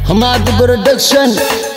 Hamad Production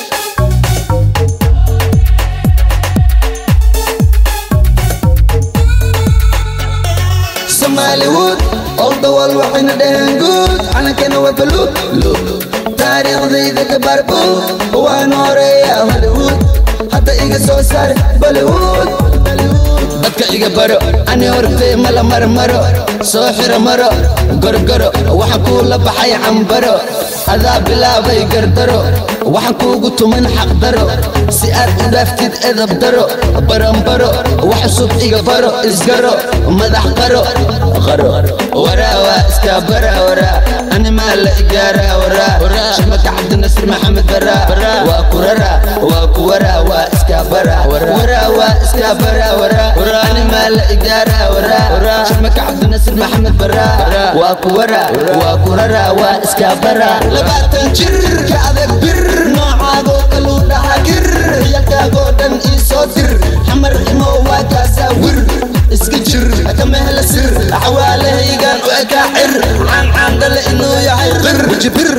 Somaliwood all the world waxayna dhaheen good calankana waa baluud taariikhdayda ka barbuud waan horeeya hollywood hadda iga soo saar bollywood dadka iga baro ani hortay mala marmaro soo xiro maro gorgoro waxaan kuu la baxay cambaro adaa bilaabay gardaro waxaan kuugu tuman xaqdaro si aad u dhaaftid edab daro baranbaro wax cusub iga baro isgaro madax qaro qaro waraa waa iskaa bara waraa ani maa la igaaraa waraa shimaka cabdinasir maxamed baraa waa ku raraa waa ku waraa waa iskaa bara waraa waa iskaa bara waraa ani maa la igaaraa waraa shimaka cabdinasir maxamed baraa waa ku waraa waa ku raraa waa iskaa bara labaatan jir ka adag bir noocaagoo kaluu dhaha gir yalkaagoo dhan ii soo dir xamar imo waa kaasaa wir iska jir kama hela sir xawaalahaygaan u ekaa cir caancaan dhale inuu yahay qir weji bir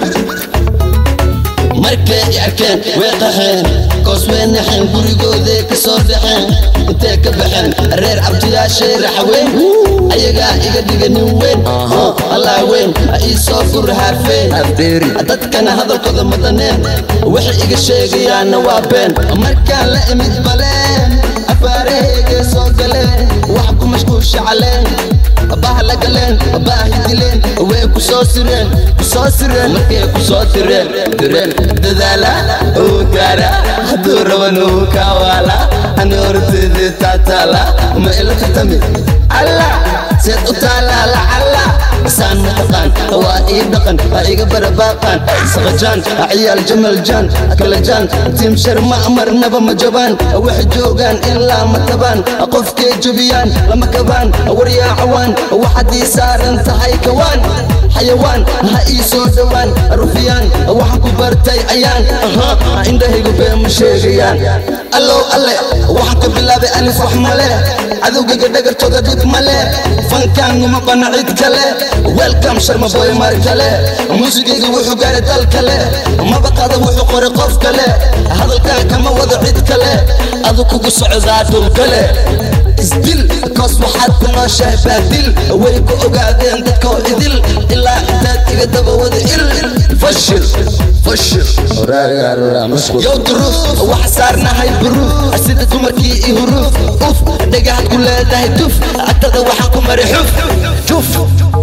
markay i arkeen way qaxeen koos way naxeen gurigooday ka soo dhaxeen intay ka baxeen reer cabdiyaashay raxweyn ayagaa iga dhiga nin weyn allaa weyn ha ii soo gur haafeen dadkana hadalkooda madaneen waxay iga sheegayaanna waa been markaan la imid baleen afaarahaygay soo galeen wax ku mashquulsha caleen baha la galeen baahi dileen way ku soo sireen ku soo sireen markay ku soo direen direen dadaala uu gaara hadduu raban uu kaawaala ani horteedii taataala ma ila tartami alla seed u taalaa lacala saan mataqaan waa ii dhaqan ha iga barabaaqaan saqajaan ciyaal jamal jaan kala jaan tiim shar ma marnaba ma jabaan waxay joogaan ilaa ma tabaan qofkay jabiyaan lama kabaan waryaacawaan waxaad ii saaran tahay kawaan xayawaan ha ii soo dhowaan rufiyaan waxaan ku bartay ayaan indhahaygu bee ma sheegayaan allow alle waxaan ka bilaabay alif wax male cadowgayga dhagartooda dhib male fankaan uma bana cid kale welcome sharma boy mar kale muusigayga wuxuu gaaray dal kale maba qada wuxuu qoray qof kale hadalkaan kama wado cid kale adu kugu socdaa dhul kale isdil koos waxaad ku nooshahay baadil way ku ogaadeen dadkoo idil ilaa intaad iga daba wada il fashil fashil yow duruuf wax saarnahay buruuf sida dumarkii i huruuf uf dhagaxad ku leedahay tuf agtada waxaan ku mari xuf juf